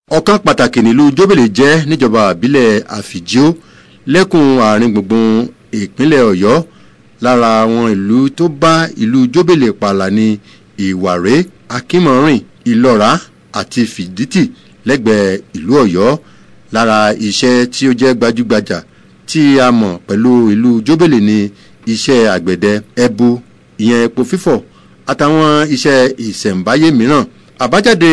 ọ̀kan pàtàkì nílùú jóbèlè jẹ́ níjọba àbílẹ̀ àfìjíò lẹ́kùn àárín gbùngbùn ìpínlẹ̀ ọ̀yọ́ lára àwọn ìlú tó bá ìlú jóbèlè pààlà ní ìwàrè akínmọ̀rìn ìlọ́ra àti fìdítì lẹ́gbẹ̀ẹ́ ìlú ọ̀yọ́ lára iṣẹ́ tí ó jẹ́ gbajúgbajà tí a mọ̀ pẹ̀lú ìlú jóbèlè ní iṣẹ́ àgbẹ̀dẹ ẹbu ìyẹn epo fífọ̀ àtàwọn iṣẹ́ ìṣẹ̀ǹbáyé mìíràn àbájáde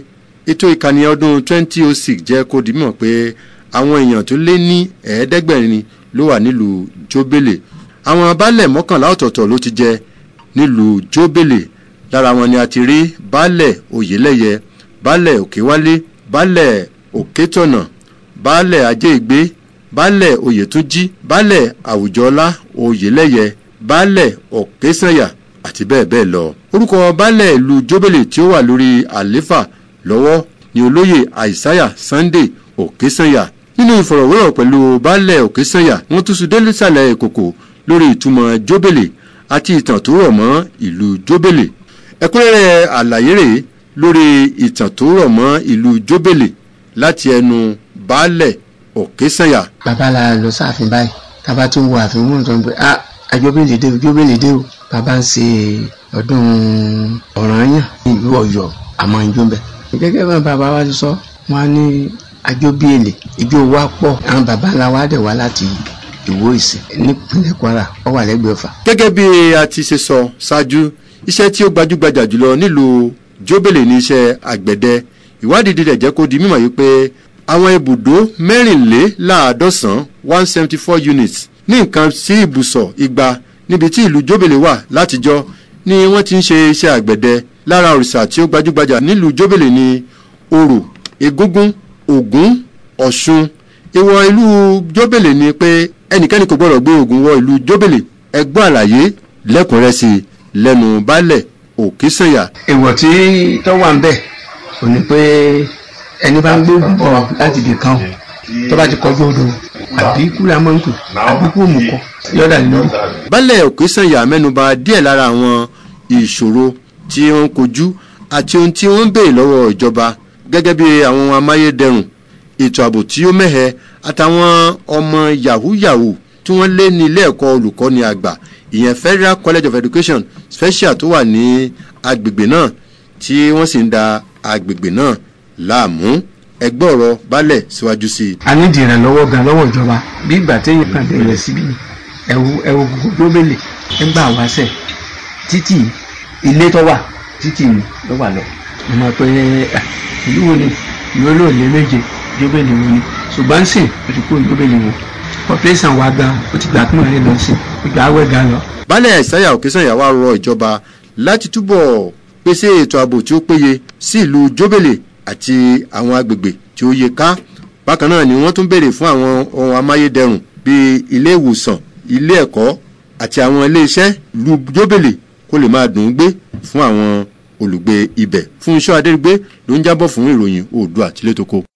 ètò ìkànnì ọdún 2006 jẹ́ kó di mímọ̀ pé àwọn èèyàn tó lé ní ẹ̀ẹ́dẹ́gbẹ̀rin ló wà nílùú jóbèlè àwọn baálẹ̀ mọ́kànlá ọ̀tọ̀ọ̀tọ̀ ló ti jẹ nílùú jóbèlè lára wọn ni a ti rí baálẹ̀ oyèlẹ́yẹ baálẹ̀ òkèwálé baálẹ̀ òkètọ̀nà baálẹ̀ ajéègbé baálẹ̀ oyètúnjí baálẹ̀ àwùjọlá oyèlẹ́yẹ baálẹ̀ òkèsànyà àti bẹ́ẹ̀ bẹ́ẹ̀ lọ. orúkọ baálẹ̀ ìlú jóbèlè tí ó wà lórí àléfà lọ́wọ́ ni olóyè àìsáyà sunday òkèsànyà nínú ìfọ̀rọ̀wérọ̀ pẹ̀lú baálẹ̀ òkèsànyà wọ́n tún sùn délé sàlẹ̀ ìkòkò lórí ìtumọ̀ jóbèlè àti ìtàn tó rọ̀ mọ́ ìlú jóbèlè ẹ̀kúnrẹ́rẹ́ àlàyé rèé lórí ìtàn tó rọ̀ mọ́ ìlú jóbèlè láti ẹnu baálẹ̀ òkèsànyà. bàbá la lọ sáàfin báyìí tábà tún wo àfin mú nǹkan pé ah àjọbèlè dé o jóbèlè dé o bàbá ń ṣe ọdún ọ̀ranyàn ìlú ọ̀yọ́ àmọ́ ìjọ ń bẹ. gẹ́gẹ́ bí bàbá wa ti sọ wọn á ní àjọbèlè ìjọ wa pọ̀ àwọn bàbá ńlá wa dẹ̀ wá láti ìwó ìsìn nípínlẹ̀ kwara ó wà lẹ́gbẹ̀ẹ́ ọ̀fà. gẹ́gẹ́ bí a ti ṣe sọ ṣáájú iṣẹ́ tí ó gbajúgbajà jùlọ nílùú jóbèlè ní iṣẹ́ àgbẹ̀dẹ ìwádìí dídẹ̀ jẹ́ kó di mímọ̀ yìí pé àwọn ibùdó mẹ́rìnléláàádọ́sán one seventy four units ní nǹkan sí ibùsọ̀ igba níbi tí ìlú jóbèlè wà látijọ́ ni wọ́n ti ń ṣe iṣẹ́ àgbẹ̀dẹ lára òrìṣà tí ó gbajúgbajà nílùú jóbèlè ní orò egúngún ògún ọ̀ṣun ìwọ̀ ìlú jóbèlè ni pé ẹnikẹ́ni kò gbọ́dọ̀ gbé ogun wọ ìlú jóbèlè ẹgbọ́ àlàyé lẹ́kùnrẹ́sì lẹ́nu baálẹ̀ òkèsànyà. èèwọ̀ tí tó wà ń bẹ̀ kò ní pé ẹni bá ń gbé ogun bọ̀ láti ibì kan tó bá ti kọjú odò àbí kúlẹ̀ amọ̀nkù àbí kú òmùkọ yọ̀dà lórí. baálẹ̀ òkèsànyà mẹ́nuba díẹ̀ lára àwọn ìṣòro tí wọ́n ń kojú àti ohun tí wọ́n ń béèrè lọ́wọ́ ìjọba gẹ́gẹ́ bí àwọn amáyédẹrùn ètò ààbò tí ó mẹ́hẹ àtàwọn ọmọ yahoo yahoo tí wọ́n lé ní ilé ẹ̀kọ́ olùkọ́ni àgbà ìyẹn federal college of education special tó wà ní agbègbè náà tí wọ́n sì ń da agbègbè náà láàmú ẹgbẹ́ ọ̀rọ̀ balẹ̀ síwájú sí i. a ní ìdìrẹ̀ lọ́wọ́ gan lọ́wọ́ ìjọba bí ìgbà téèyàn kan bẹ̀rẹ̀ síbí ẹ̀wù ẹ̀wù gbogbo gbélé ẹgbà wáṣẹ̀ títì ilé tó wà títì ló wà lọ. mo mọ̀ pé ìlú wo ni ìlú olóòlé méje jóbélé wo ni ṣùgbọ́n sìn ó ti kó jóbélé wo population wa gan ó ti gbà kí wọ́n lè lọ sí ìgbà awẹ́ gan lọ. baálẹ̀ ìsáyà òkèsànyà wá rọ ìjọba láti túbọ̀ pèsè ètò ààbò tí ó péye sí ìlú jóbélé àti àwọn agbègbè tí ó yẹ ká bákan náà ni wọ́n tún béèrè fún àwọn ohun amáyédẹrùn bíi ilé ìwòsàn ilé ẹ̀kọ́ àti àwọn ilé iṣẹ́ ìlú jóbélé kó lè máa dùn ún gbé fún àwọn olùgbé ibẹ̀ fún iṣẹ́ adérígbé ló ń jábọ̀ fún ìròyìn oòdùà àtilétoko.